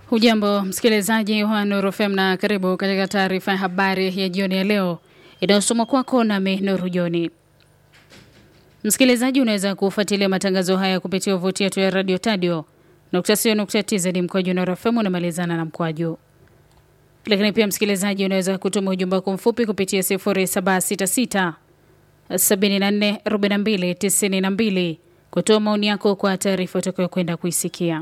Hujambo msikilizaji wa Nuru FM na karibu katika taarifa ya habari ya jioni ya leo inayosomwa kwako nami Nuru Joni. Msikilizaji, unaweza kufuatilia matangazo haya kupitia tovuti yetu ya radio tadio tz mkwaju Nuru FM unamalizana na mkwaju. Lakini pia msikilizaji, unaweza kutuma ujumbe wako mfupi kupitia 0766 74 42 92 kutoa maoni yako kwa taarifa utakayokwenda kuisikia.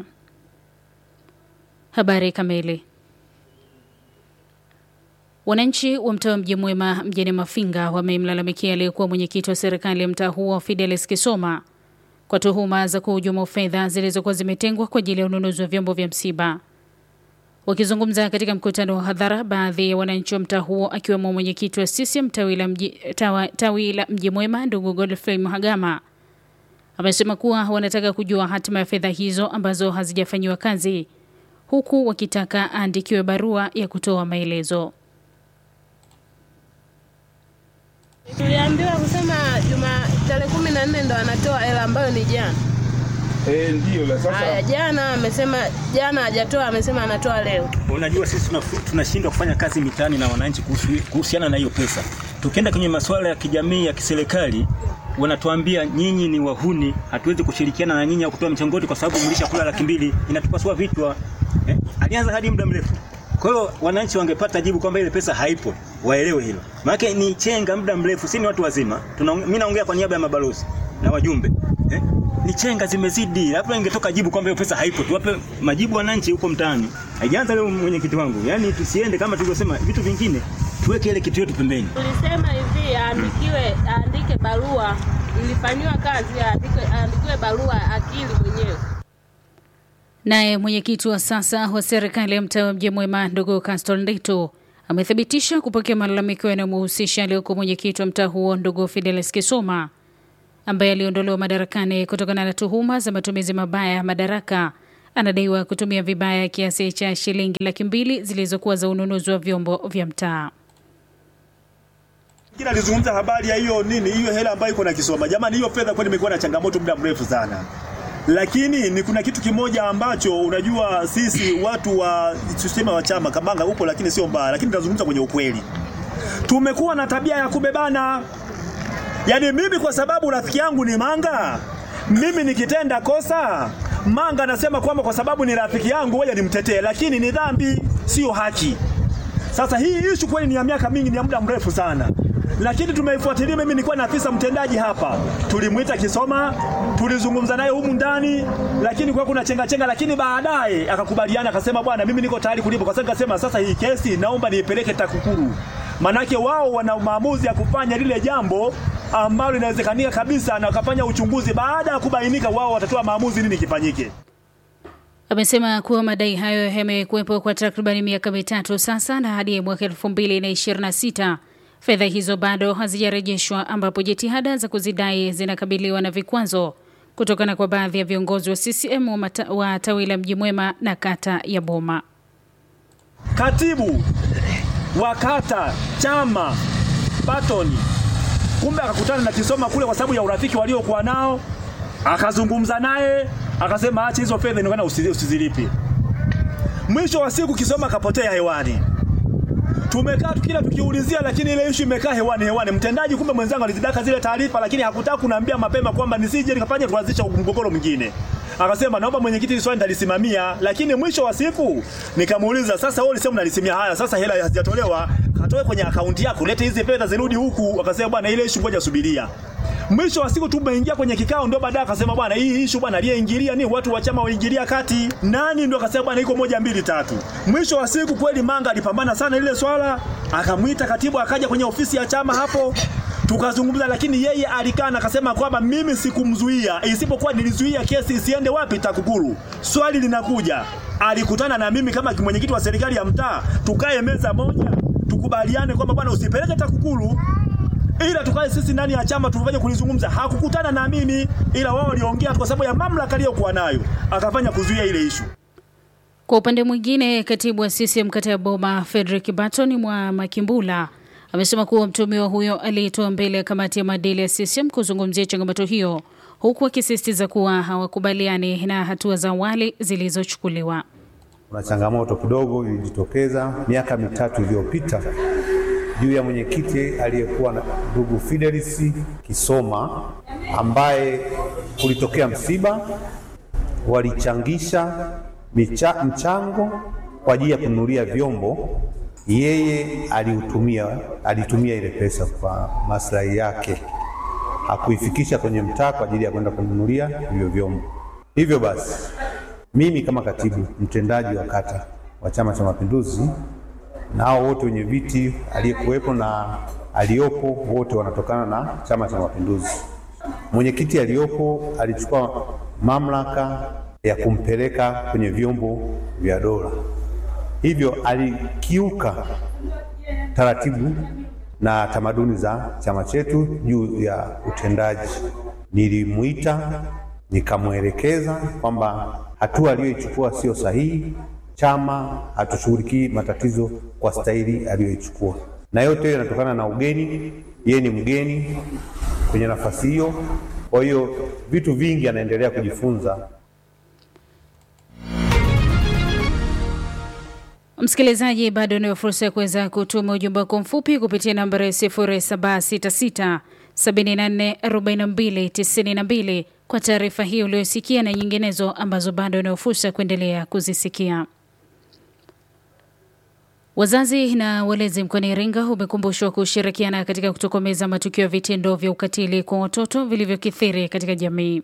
Habari kamili. Wananchi wa mtaa wa Mji Mwema mjini Mafinga wamemlalamikia aliyekuwa mwenyekiti wa serikali ya mtaa huo Fidelis Kisoma kwa tuhuma za kuhujumu fedha zilizokuwa zimetengwa kwa ajili ya ununuzi wa vyombo vya msiba. Wakizungumza katika mkutano wa hadhara, baadhi ya wananchi wa mtaa huo akiwemo mwenyekiti wa CCM tawi la mji, tawa, tawi la Mji Mwema ndugu Godfrey Mhagama amesema kuwa wanataka kujua hatima ya fedha hizo ambazo hazijafanyiwa kazi huku wakitaka aandikiwe barua ya kutoa maelezo. Tuliambiwa kusema juma tarehe kumi na nne ndo anatoa hela ambayo ni jana. Eh, ndio la sasa. Haya, jana amesema, jana hajatoa, amesema anatoa leo. Unajua sisi tunashindwa kufanya kazi mitaani na wananchi kuhusiana na hiyo pesa. Tukienda kwenye masuala ya kijamii ya kiserikali wanatuambia nyinyi ni wahuni, hatuwezi kushirikiana na nyinyi au kutoa mchongoti kwa sababu mlishakula laki mbili, inatupasua vichwa. Eh, alianza hadi muda mrefu. Kwa hiyo wananchi wangepata jibu kwamba ile pesa haipo, waelewe hilo. Maana ni chenga muda mrefu, si ni watu wazima. Mimi naongea kwa niaba ya mabalozi na wajumbe. Eh? Ni chenga zimezidi. Labda ingetoka jibu kwamba hiyo pesa haipo. Tuwape majibu wananchi huko mtaani. Haijaanza leo mwenyekiti wangu. Yaani tusiende kama tulivyosema vitu vingine tuweke ile kitu yetu pembeni. Tulisema hivi aandikiwe, aandike barua ilifanywa kazi, aandike, aandikiwe barua akili mwenyewe. Naye mwenyekiti wa sasa wa serikali ya mtaa wa Mji Mwema ndugu Castor Ndito amethibitisha kupokea malalamiko yanayomhusisha aliyoko mwenyekiti wa mtaa huo ndugu Fidelis Kisoma ambaye aliondolewa madarakani kutokana na tuhuma za matumizi mabaya ya madaraka. Anadaiwa kutumia vibaya kiasi cha shilingi laki mbili zilizokuwa za ununuzi wa vyombo vya mtaa. Kila alizungumza habari ya hiyo nini, hiyo hela ambayo iko na Kisoma. Jamani, hiyo fedha kwani imekuwa na changamoto muda mrefu sana lakini ni kuna kitu kimoja ambacho unajua, sisi watu wa tuseme wa chama Kamanga upo, lakini sio mbaya, lakini tunazungumza kwenye ukweli. Tumekuwa na tabia ya kubebana, yaani mimi kwa sababu rafiki yangu ni Manga, mimi nikitenda kosa Manga anasema kwamba kwa sababu ni rafiki yangu wewe nimtetee, lakini ni dhambi, sio haki. Sasa hii issue kweli ni ya miaka mingi, ni ya muda mrefu sana lakini tumeifuatilia. Mimi nilikuwa na afisa mtendaji hapa, tulimwita Kisoma, tulizungumza naye humu ndani, lakini kwa kuna chenga chenga, lakini baadaye akakubaliana, akasema bwana, mimi niko tayari kulipa. Kwa sababu akasema sasa hii kesi naomba niipeleke TAKUKURU, manake wao wana maamuzi ya kufanya lile jambo ambalo linawezekanika kabisa, na wakafanya uchunguzi. Baada ya kubainika, wao watatoa maamuzi nini kifanyike. Amesema kuwa madai hayo yamekuwepo kwa takribani miaka mitatu sasa, na hadi mwaka elfu mbili na ishirini na sita fedha hizo bado hazijarejeshwa, ambapo jitihada za kuzidai zinakabiliwa na vikwazo kutokana kwa baadhi ya viongozi wa CCM wa, mata, wa tawi la Mji Mwema na kata ya Boma. Katibu wa kata chama Batoni kumbe akakutana na Kisoma kule kwa sababu ya urafiki waliokuwa nao, akazungumza naye akasema, acha hizo fedha inaonekana usizilipi. Mwisho wa siku Kisoma akapotea hewani tumekaa tukila tukiulizia, lakini ile issue imekaa hewani hewani. Mtendaji kumbe mwenzangu alizidaka zile taarifa, lakini hakutaka kuniambia mapema kwamba nisije nikafanya tuanzisha mgogoro mwingine. Akasema naomba mwenyekiti swali nitalisimamia, lakini mwisho wa siku nikamuuliza, sasa wewe ulisema unalisimamia haya, sasa hela hazijatolewa, katoe kwenye akaunti yako, lete hizi fedha zirudi huku. Akasema bwana, ile issue ngoja subiria. Mwisho wa siku tumeingia kwenye kikao, ndio baadaye akasema bwana, hii issue bwana, aliyeingilia ni watu wa chama waingilia kati. Nani? Ndio akasema bwana, iko moja mbili tatu. Mwisho wa siku kweli Manga alipambana sana ile swala, akamwita katibu, akaja kwenye ofisi ya chama hapo tukazungumza, lakini yeye alikana, akasema kwamba mimi sikumzuia, isipokuwa nilizuia kesi isiende wapi? TAKUKURU. Swali linakuja, alikutana na mimi kama mwenyekiti wa serikali ya mtaa, tukae meza moja, tukubaliane kwamba bwana, usipeleke TAKUKURU ila tukae sisi ndani ya chama tufanye kulizungumza. Hakukutana na mimi, ila wao waliongea kwa sababu ya mamlaka aliyokuwa nayo, akafanya kuzuia ile ishu. Kwa upande mwingine, katibu wa CCM kata ya Boma Frederick Barton mwa Makimbula amesema kuwa mtumiwa huyo aliitwa mbele ya kamati ya maadili ya CCM kuzungumzia changamoto hiyo, huku akisisitiza kuwa hawakubaliani na hatua za awali zilizochukuliwa. kuna changamoto kidogo ilijitokeza miaka mitatu iliyopita juu ya mwenyekiti aliyekuwa na ndugu Fidelis Kisoma ambaye kulitokea msiba, walichangisha micha, mchango kwa ajili ya kununulia vyombo. Yeye aliutumia alitumia ile pesa kwa maslahi yake, hakuifikisha kwenye mtaa kwa ajili ya kwenda kununulia hivyo vyombo. Hivyo basi mimi kama katibu mtendaji wa kata wa Chama cha Mapinduzi na hao wote wenye viti aliyekuwepo na aliyopo wote wanatokana na Chama cha Mapinduzi. Mwenyekiti aliyopo alichukua mamlaka ya kumpeleka kwenye vyombo vya dola, hivyo alikiuka taratibu na tamaduni za chama chetu juu ya utendaji. Nilimuita nikamwelekeza kwamba hatua aliyoichukua sio sahihi, chama hatushughulikii matatizo kwa staili aliyoichukua, na yote hiyo inatokana na ugeni. Yeye ni mgeni kwenye nafasi hiyo, kwa hiyo vitu vingi anaendelea kujifunza. Msikilizaji, bado unayo fursa ya kuweza kutuma ujumbe wako mfupi kupitia nambari 0766 74 42 92 kwa taarifa hii uliyosikia na nyinginezo ambazo bado unayo fursa ya kuendelea kuzisikia. Wazazi na walezi mkoani Iringa umekumbushwa kushirikiana katika kutokomeza matukio ya vitendo vya ukatili kwa watoto vilivyokithiri katika jamii.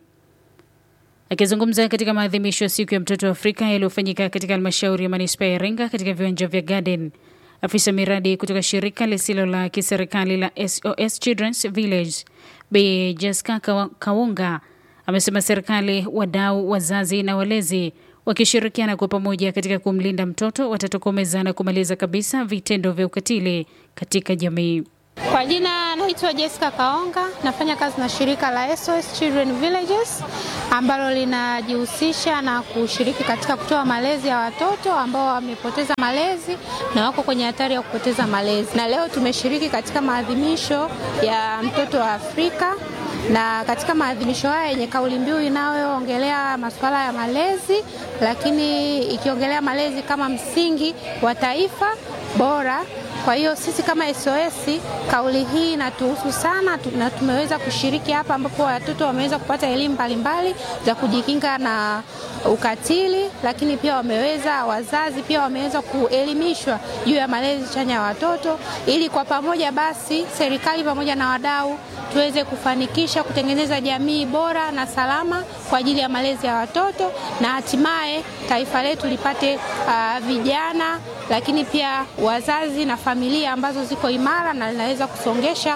Akizungumza katika maadhimisho ya siku ya mtoto wa Afrika yaliyofanyika katika halmashauri ya manispaa ya Iringa katika viwanja vya Garden, afisa miradi kutoka shirika lisilo la kiserikali la SOS Children's Village Bi Jessica Kawunga amesema serikali, wadau, wazazi na walezi wakishirikiana kwa pamoja katika kumlinda mtoto watatokomeza na kumaliza kabisa vitendo vya ukatili katika jamii. Kwa jina naitwa Jessica Kaonga, nafanya kazi na shirika la SOS Children Villages ambalo linajihusisha na kushiriki katika kutoa malezi ya watoto ambao wamepoteza malezi na wako kwenye hatari ya kupoteza malezi. Na leo tumeshiriki katika maadhimisho ya mtoto wa Afrika na katika maadhimisho haya yenye kauli mbiu inayoongelea masuala ya malezi, lakini ikiongelea malezi kama msingi wa taifa bora. Kwa hiyo sisi kama SOS kauli hii inatuhusu sana na tumeweza kushiriki hapa, ambapo watoto wameweza kupata elimu mbalimbali za kujikinga na ukatili, lakini pia wameweza, wazazi pia wameweza kuelimishwa juu ya malezi chanya ya watoto, ili kwa pamoja basi serikali pamoja na wadau tuweze kufanikisha kutengeneza jamii bora na salama kwa ajili ya malezi ya watoto na hatimaye taifa letu lipate uh, vijana lakini pia wazazi na familia ambazo ziko imara na linaweza kusongesha.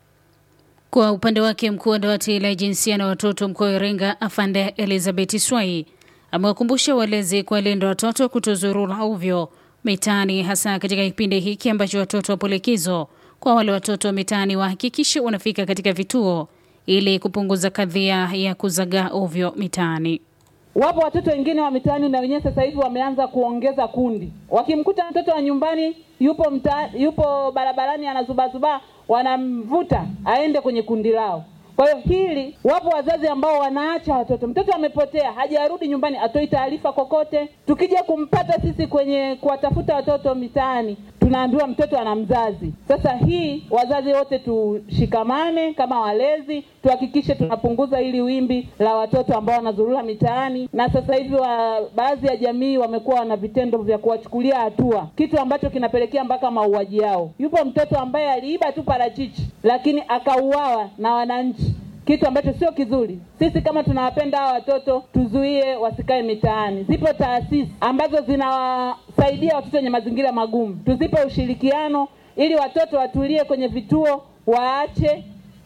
Kwa upande wake, mkuu wa dawati la jinsia na watoto mkoa wa Iringa afande Elizabeth Swai amewakumbusha walezi kuwalinda watoto kutozurura ovyo mitaani, hasa katika kipindi hiki ambacho watoto wapo likizo. Kwa wale watoto wa mitaani wahakikishe wanafika katika vituo ili kupunguza kadhia ya kuzagaa ovyo mitaani. Wapo watoto wengine wa mitaani na wenyewe sasa hivi wameanza kuongeza kundi. Wakimkuta mtoto wa nyumbani yupo mta, yupo barabarani anazubazuba, wanamvuta aende kwenye kundi lao. Kwa hiyo hili, wapo wazazi ambao wanaacha watoto, mtoto amepotea, hajarudi nyumbani, atoi taarifa kokote. Tukija kumpata sisi kwenye kuwatafuta watoto mitaani, tunaambiwa mtoto ana mzazi. Sasa hii, wazazi wote tushikamane kama walezi, tuhakikishe tunapunguza hili wimbi la watoto ambao wanazurura mitaani, na sasa hivi wa, baadhi ya jamii wamekuwa na vitendo vya kuwachukulia hatua, kitu ambacho kinapelekea mpaka mauaji yao. Yupo mtoto ambaye aliiba tu parachichi, lakini akauawa na wananchi kitu ambacho sio kizuri. Sisi kama tunawapenda hawa watoto, tuzuie wasikae mitaani. Zipo taasisi ambazo zinawasaidia watoto wenye mazingira magumu, tuzipe ushirikiano ili watoto watulie kwenye vituo, waache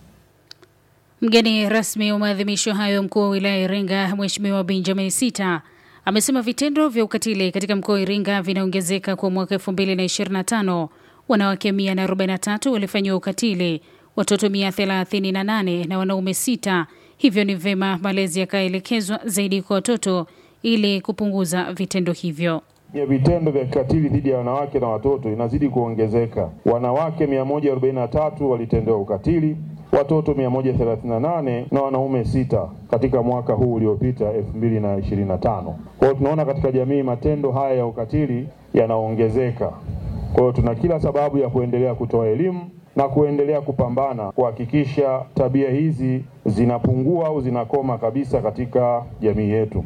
Mgeni rasmi wa maadhimisho hayo, mkuu wa wilaya ya Iringa Mheshimiwa Benjamin Sita amesema vitendo vya ukatili katika mkoa wa Iringa vinaongezeka kwa mwaka 2025. Wanawake 143 walifanyiwa ukatili, watoto 138 na wanaume sita. Hivyo ni vema malezi yakaelekezwa zaidi kwa watoto ili kupunguza vitendo hivyo. ya vitendo vya kikatili dhidi ya wanawake na watoto inazidi kuongezeka. Wanawake 143 walitendewa ukatili, watoto 138 na wanaume sita katika mwaka huu uliopita 2025. Kwa hiyo tunaona katika jamii matendo haya ya ukatili yanaongezeka. Kwa hiyo tuna kila sababu ya kuendelea kutoa elimu na kuendelea kupambana kuhakikisha tabia hizi zinapungua au zinakoma kabisa katika jamii yetu.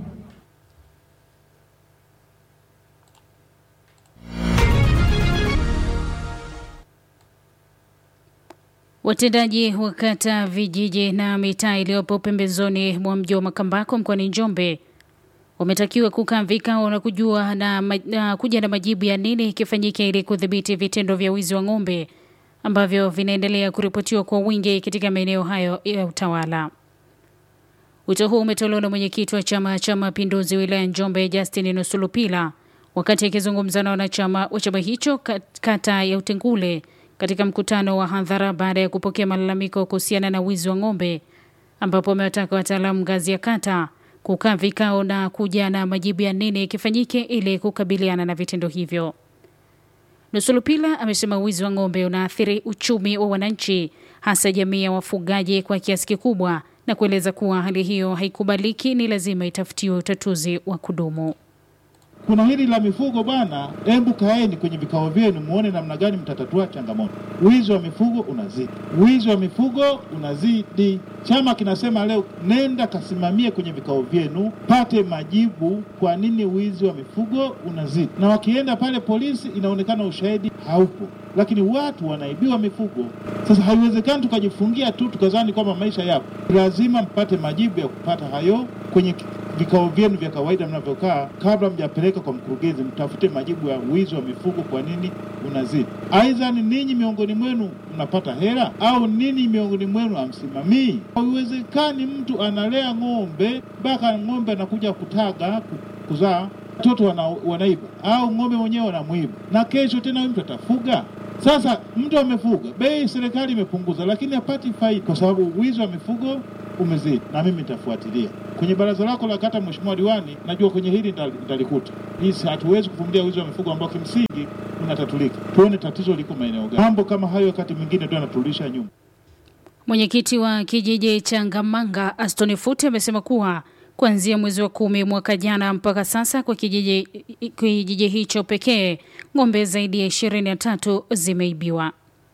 Watendaji wa kata, vijiji na mitaa iliyopo pembezoni mwa mji wa Makambako mkoani Njombe wametakiwa kukaa vikao na kujua na, na kuja na majibu ya nini kifanyike ili kudhibiti vitendo vya wizi wa ng'ombe ambavyo vinaendelea kuripotiwa kwa wingi katika maeneo hayo ya utawala. Wito huu umetolewa na mwenyekiti wa Chama cha Mapinduzi wilaya Njombe, Justin Nusulupila, wakati akizungumza na wanachama wa chama hicho kata ya Utengule katika mkutano wa hadhara baada ya kupokea malalamiko kuhusiana na wizi wa ng'ombe, ambapo amewataka wataalamu ngazi ya kata kukaa vikao na kuja na majibu ya nini kifanyike ili kukabiliana na vitendo hivyo. Nusulupila amesema wizi wa ng'ombe unaathiri uchumi wa wananchi, hasa jamii ya wafugaji kwa kiasi kikubwa, na kueleza kuwa hali hiyo haikubaliki, ni lazima itafutiwe utatuzi wa kudumu. Kuna hili la mifugo bwana, hebu kaeni kwenye vikao vyenu muone namna gani mtatatua changamoto. Wizi wa mifugo unazidi, wizi wa mifugo unazidi. Chama kinasema leo, nenda kasimamie kwenye vikao vyenu, pate majibu kwa nini wizi wa mifugo unazidi. Na wakienda pale polisi, inaonekana ushahidi haupo, lakini watu wanaibiwa mifugo. Sasa haiwezekani tukajifungia tu tukazani kwamba maisha yapo. Lazima mpate majibu ya kupata hayo kwenye vikao vyenu vya kawaida mnavyokaa, kabla mjapeleka kwa mkurugenzi, mtafute majibu ya wizi wa mifugo, kwa nini unazidi. Aidha ni ninyi miongoni mwenu mnapata hela au nini miongoni mwenu hamsimamii. Haiwezekani mtu analea ng'ombe mpaka ng'ombe anakuja kutaga kuzaa, watoto wana, wanaiba au ng'ombe mwenyewe wanamwiba, na kesho tena huyu mtu atafuga sasa mtu amefuga, bei serikali imepunguza, lakini hapati faida kwa sababu wizi wa mifugo umezidi, na mimi nitafuatilia kwenye baraza lako la kata. Mheshimiwa Diwani, najua kwenye hili nitalikuta. Hisi hatuwezi kuvumilia wizi wa mifugo ambao kimsingi unatatulika. Tuone tatizo liko maeneo gani. Mambo kama hayo wakati mwingine ndio yanatulisha nyuma. Mwenyekiti wa kijiji cha Ngamanga Astoni Fute amesema kuwa kuanzia mwezi wa kumi mwaka jana mpaka sasa kwa kijiji, kijiji hicho pekee ng'ombe zaidi ya ishirini na tatu zimeibiwa.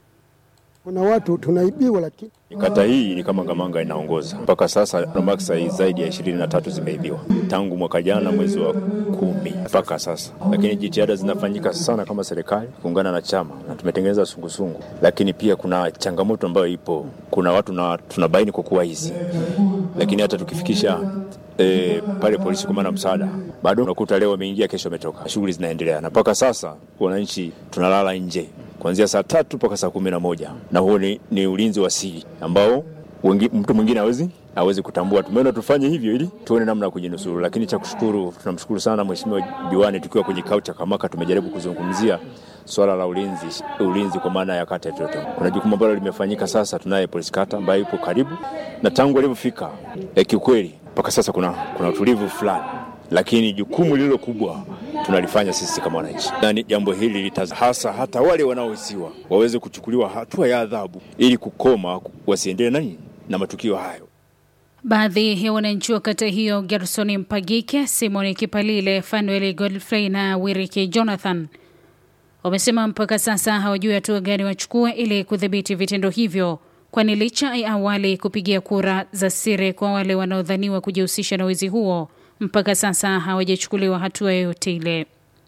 Kuna watu tunaibiwa, lakini kata hii ni kama Ngamanga inaongoza mpaka sasa, maksai zaidi ya ishirini na tatu zimeibiwa tangu mwaka jana mwezi wa kumi mpaka sasa, lakini jitihada zinafanyika sana kama serikali kuungana na chama na tumetengeneza sungusungu, lakini pia kuna changamoto ambayo ipo. Kuna watu na tunabaini kwa kuwa hizi, lakini hata tukifikisha E, pale polisi kwa maana msaada bado unakuta leo ameingia kesho ametoka, shughuli zinaendelea, na mpaka sasa wananchi tunalala nje kuanzia saa tatu mpaka saa kumi na moja na huo ni, ni ulinzi wa siri ambao wengi, mtu mwingine hawezi hawezi kutambua. Tumeona tufanye hivyo ili tuone namna ya kujinusuru, lakini cha kushukuru, tunamshukuru sana Mheshimiwa Diwani, tukiwa kwenye kikao cha kamaka tumejaribu kuzungumzia swala la ulinzi, ulinzi kwa maana ya kata yetu. Kuna jukumu ambalo limefanyika sasa, tunaye polisi kata ambaye yupo karibu na tangu alivyofika eh, kiukweli mpaka sasa kuna, kuna utulivu fulani, lakini jukumu lililo kubwa tunalifanya sisi kama wananchi, na jambo hili litaza hasa hata wale wanaohisiwa waweze kuchukuliwa hatua ya adhabu ili kukoma wasiendelee nani na matukio hayo. Baadhi ya wananchi wa kata hiyo Gerson Mpagike, Simon Kipalile, Fanuel Godfrey na Wiriki Jonathan wamesema mpaka sasa hawajui hatua gani wachukue ili kudhibiti vitendo hivyo, kwani licha ya awali kupigia kura za siri kwa wale wanaodhaniwa kujihusisha na wizi huo, mpaka sasa hawajachukuliwa hatua yoyote ile.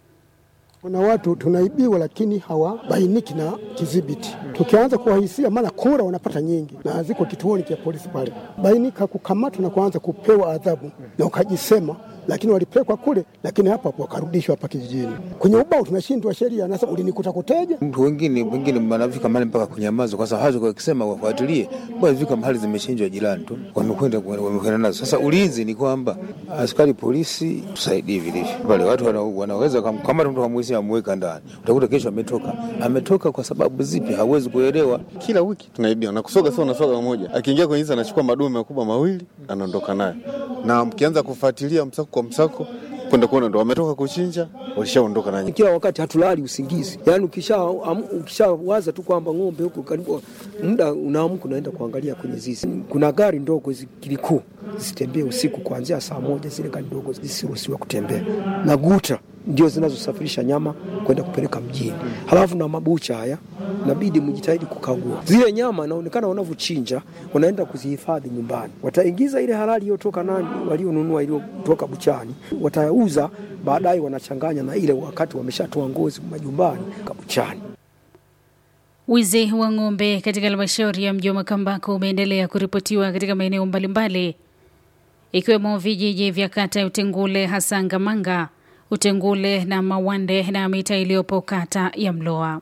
kuna watu tunaibiwa, lakini hawabainiki na kidhibiti. Tukianza kuwahisia, maana kura wanapata nyingi na ziko kituoni cha polisi pale, bainika kukamatwa na kuanza kupewa adhabu na ukajisema lakini walipelekwa kule, lakini hapa hapo wakarudishwa hapa kijijini. Kwenye ubao tunashindwa sheria, nasema ulinikuta kuteja. Mtu wengine wengine wanafika mahali mpaka kunyamaza, kwa sababu hawezi wakisema wafuatilie, bwana fika mahali zimeshinjwa jirani tu, wamekwenda wamekwenda nazo. Sasa ulinzi ni kwamba askari polisi tusaidie vilivyo pale, watu wana, wanaweza kama mtu hamwezi amweka ndani, utakuta kesho ametoka. Ametoka kwa sababu zipi? Hawezi kuelewa. Kila wiki tunaibiwa na kusoga, sio unasoga mmoja, akiingia kwenye hizi anachukua madume makubwa mawili anaondoka nayo, na mkianza kufuatilia msako kwa msako kwenda kuona ndo wametoka kuchinja, walishaondoka nanyi. Kila wakati hatulali usingizi, yaani ukishawaza ukisha tu kwamba ng'ombe huko karibu, muda unaamka unaenda kuangalia kwenye zizi. Kuna gari ndogo kilikuu zisitembee usiku kuanzia saa moja, zile gari ndogo zisiruhusiwa kutembea, na guta ndio zinazosafirisha nyama kwenda kupeleka mjini. Halafu na mabucha haya inabidi mjitahidi kukagua zile nyama, inaonekana wanavyochinja wanaenda kuzihifadhi nyumbani. Wataingiza ile halali iliyotoka nani, walionunua iliyotoka buchani, watauza baadaye, wanachanganya na ile wakati wameshatoa ngozi majumbani kabuchani. Wizi wa ng'ombe katika halmashauri ya mji wa Makambako umeendelea kuripotiwa katika maeneo mbalimbali ikiwemo vijiji vya kata ya Utengule, hasa Ngamanga, Utengule na Mawande na mita iliyopo kata ya Mloa.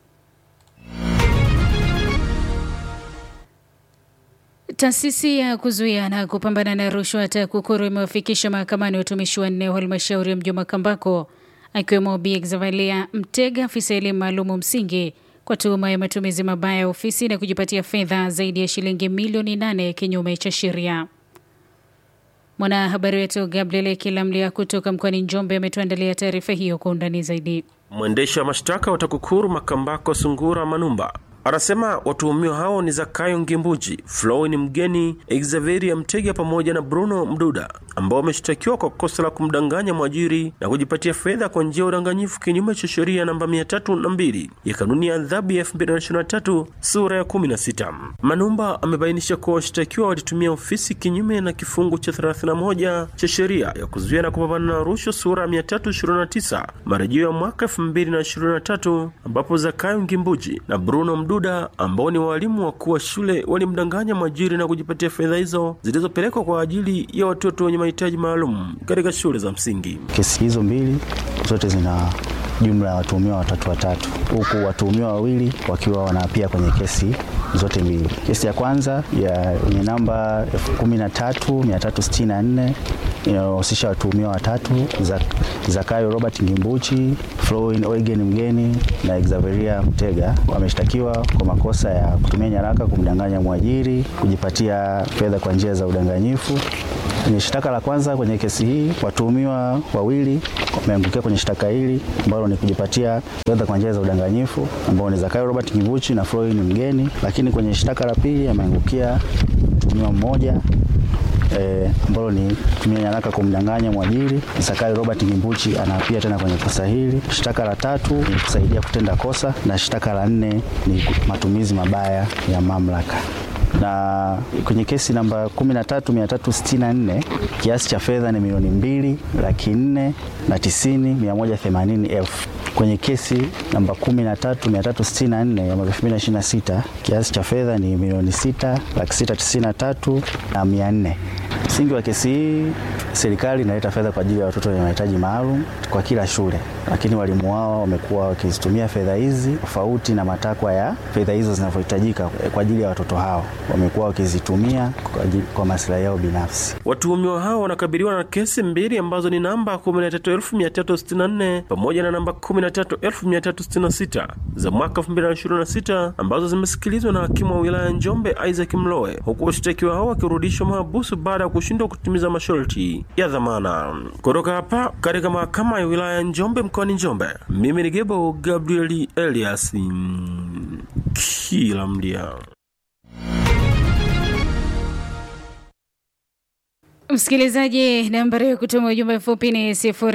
Taasisi ya kuzuia na kupambana na rushwa TAKUKURU imewafikisha mahakamani watumishi wanne wa halmashauri ya mji wa Makambako akiwemo Bi Exavalia Mtega, afisa elimu maalumu msingi kwa tuhuma ya matumizi mabaya ya ofisi na kujipatia fedha zaidi ya shilingi milioni nane kinyume cha sheria. Mwanahabari wetu Gabriel Kilamlia kutoka mkoani Njombe ametuandalia taarifa hiyo kwa undani zaidi. Mwendesha mashtaka wa TAKUKURU Makambako Sungura Manumba anasema watuhumiwa hao ni Zakayo Ngimbuji, Flowin Mgeni, Xaveria Mtega pamoja na Bruno Mduda ambao wameshtakiwa kwa kosa la kumdanganya mwajiri na kujipatia fedha kwa njia ya udanganyifu kinyume cha sheria namba mia tatu na mbili ya kanuni ya adhabu ya 2023 sura ya 16. Manumba amebainisha kuwa washtakiwa walitumia ofisi kinyume na kifungu cha 31 cha sheria ya kuzuia na kupambana na rushwa sura ya 329 marejeo ya mwaka 2023 ambapo Zakayo Ngimbuji na Bruno Mduda ambao ni walimu wakuu wa shule walimdanganya mwajiri na kujipatia fedha hizo zilizopelekwa kwa ajili ya watoto wenye mahitaji maalum katika shule za msingi. Kesi hizo mbili zote zina jumla ya watuhumiwa watatu watatu, huku watuhumiwa wawili wakiwa wanaapia kwenye kesi zote mbili. Kesi ya kwanza ya yenye namba 13364 inayohusisha watuhumiwa watatu Zakayo Robert Ngimbuchi, Flowin Oigen Mgeni na Xaveria Mtega wameshtakiwa kwa makosa ya kutumia nyaraka kumdanganya mwajiri, kujipatia fedha kwa njia za udanganyifu. Kwenye shtaka la kwanza kwenye kesi hii watuhumiwa wawili wameangukia kwenye shtaka hili ambalo ni kujipatia fedha kwa njia za udanganyifu ambao ni Zakayo Robert Ngimbuchi na Flowin Mgeni, lakini kwenye shtaka la pili ameangukia mtuhumiwa mmoja E, ambalo ni kutumia nyaraka kumdanganya mwajiri. Zakayo Robert Ngimbuchi anaapia tena kwenye kosa hili. Shtaka la tatu ni kusaidia kutenda kosa, na shtaka la nne ni matumizi mabaya ya mamlaka na kwenye kesi namba 13364 kiasi cha fedha ni milioni mbili laki nne na tisini mia moja themanini elfu. Kwenye kesi namba 13364 ya mwaka 2026 kiasi cha fedha ni milioni sita laki sita tisini na tatu na mia nne. Msingi wa kesi hii, serikali inaleta fedha kwa ajili ya watoto wenye mahitaji maalum kwa kila shule, lakini walimu wao wamekuwa wakizitumia fedha hizi tofauti na matakwa ya fedha hizo zinavyohitajika kwa ajili ya watoto hao, wamekuwa wakizitumia kwa, kwa maslahi yao binafsi. Watuhumiwa hao wanakabiliwa na kesi mbili ambazo ni namba 13364 pamoja na namba 13366 za mwaka 2026 ambazo zimesikilizwa na hakimu wa wilaya Njombe Isaac Mlowe, huku washtakiwa hao wakirudishwa mahabusu baada ya kushindwa kutimiza masharti ya dhamana. Kutoka hapa katika mahakama ya wilaya ya Njombe mkoani Njombe, mimi ni Gebo Gabrieli Elias kila mdia. Msikilizaji, nambari ya kutuma ujumbe mfupi ni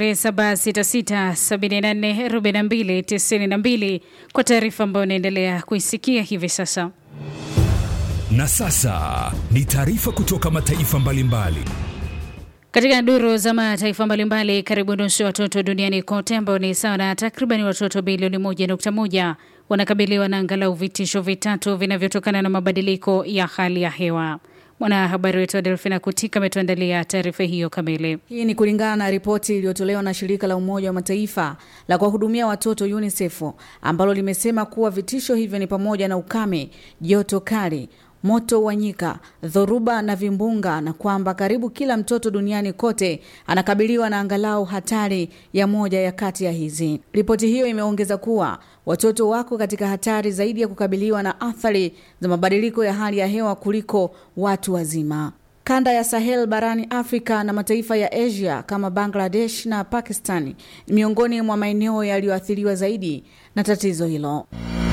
0766744292 kwa taarifa ambayo unaendelea kuisikia hivi sasa. Na sasa ni taarifa kutoka mataifa mbalimbali. Katika duru za mataifa mbalimbali, karibu nusu ya watoto duniani kote ambao ni sawa na takriban watoto bilioni 1.1 wanakabiliwa na angalau vitisho vitatu vinavyotokana na mabadiliko ya hali ya hewa. Mwanahabari wetu Adelfina Kutika ametuandalia taarifa hiyo kamili. Hii ni kulingana na ripoti iliyotolewa na shirika la Umoja wa Mataifa la kuwahudumia watoto UNICEF ambalo limesema kuwa vitisho hivyo ni pamoja na ukame, joto kali moto wa nyika, dhoruba na vimbunga, na kwamba karibu kila mtoto duniani kote anakabiliwa na angalau hatari ya moja ya kati ya hizi. Ripoti hiyo imeongeza kuwa watoto wako katika hatari zaidi ya kukabiliwa na athari za mabadiliko ya hali ya hewa kuliko watu wazima. Kanda ya Sahel barani Afrika na mataifa ya Asia kama Bangladesh na Pakistan ni miongoni mwa maeneo yaliyoathiriwa zaidi na tatizo hilo.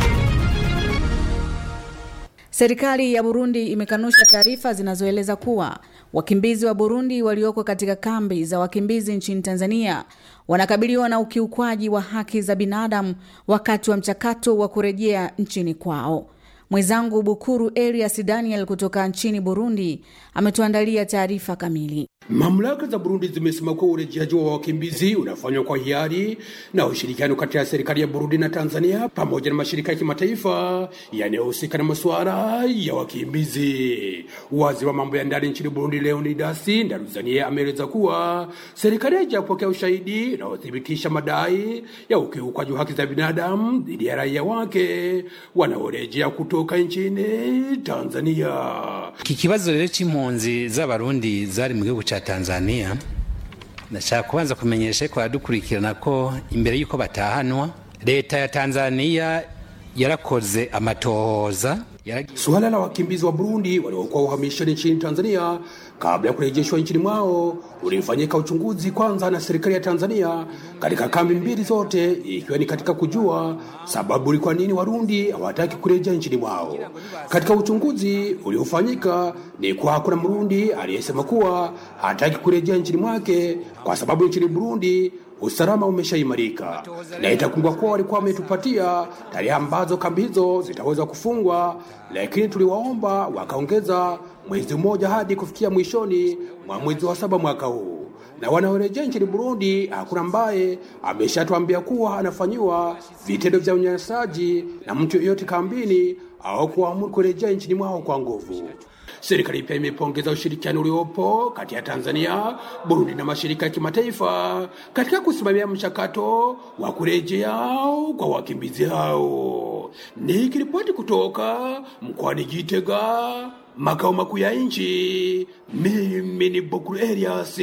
Serikali ya Burundi imekanusha taarifa zinazoeleza kuwa wakimbizi wa Burundi walioko katika kambi za wakimbizi nchini Tanzania wanakabiliwa na ukiukwaji wa haki za binadamu wakati wa mchakato wa kurejea nchini kwao. Mwenzangu Bukuru Elias Daniel kutoka nchini Burundi ametuandalia taarifa kamili. Mamlaka za Burundi zimesema kuwa urejeaji wa wakimbizi unafanywa kwa hiari na ushirikiano kati ya serikali ya Burundi na Tanzania pamoja na mashirika ya kimataifa yanayohusika na masuala ya wakimbizi. Waziri wa mambo ya ndani nchini Burundi Leonidas Ndaruzaniye ameeleza kuwa serikali haijapokea ushahidi unaothibitisha madai ya ukiukaji wa haki za binadamu dhidi ya raia wake wanaorejea kutoka nchini Tanzania. Iki kibazo rero c'impunzi z'abarundi zari mu gihugu ca Tanzania ndashaka kubanza kumenyesha ko adukurikirana ko imbere y'uko batahanwa leta ya Tanzania yarakoze amatohoza Suala la wakimbizi wa Burundi waliokuwa uhamishoni nchini Tanzania kabla ya kurejeshwa nchini mwao ulifanyika uchunguzi kwanza na serikali ya Tanzania katika kambi mbili zote, ikiwa ni katika kujua sababu ni kwa nini Warundi hawataki kurejea nchini mwao. Katika uchunguzi uliofanyika ni kwa hakuna Mrundi aliyesema kuwa hataki kurejea nchini mwake kwa sababu nchini Burundi usalama umeshaimarika, na itakumbukwa kuwa walikuwa wametupatia tarehe ambazo kambi hizo zitaweza kufungwa, lakini tuliwaomba wakaongeza mwezi mmoja hadi kufikia mwishoni mwa mwezi wa saba mwaka huu. Na wanaorejea nchini Burundi, hakuna ambaye ameshatuambia kuwa anafanyiwa vitendo vya unyanyasaji na mtu yoyote kambini au kuamuru kurejea nchini mwao kwa nguvu. Serikali pia imepongeza ushirikiano uliopo kati ya Tanzania, Burundi na mashirika ya kimataifa katika kusimamia mchakato wa kurejea kwa wakimbizi hao. Nikiripoti kutoka mkoani Gitega, makao makuu ya nchi, mimi ni Bukuru Elias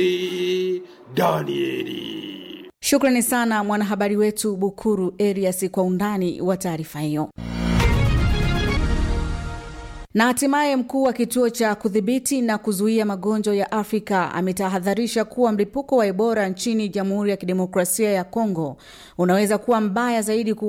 Danieli. Shukrani sana mwanahabari wetu Bukuru Elias kwa undani wa taarifa hiyo. Na hatimaye mkuu wa kituo cha kudhibiti na kuzuia magonjwa ya Afrika ametahadharisha kuwa mlipuko wa Ebola nchini Jamhuri ya Kidemokrasia ya Kongo unaweza kuwa mbaya zaidi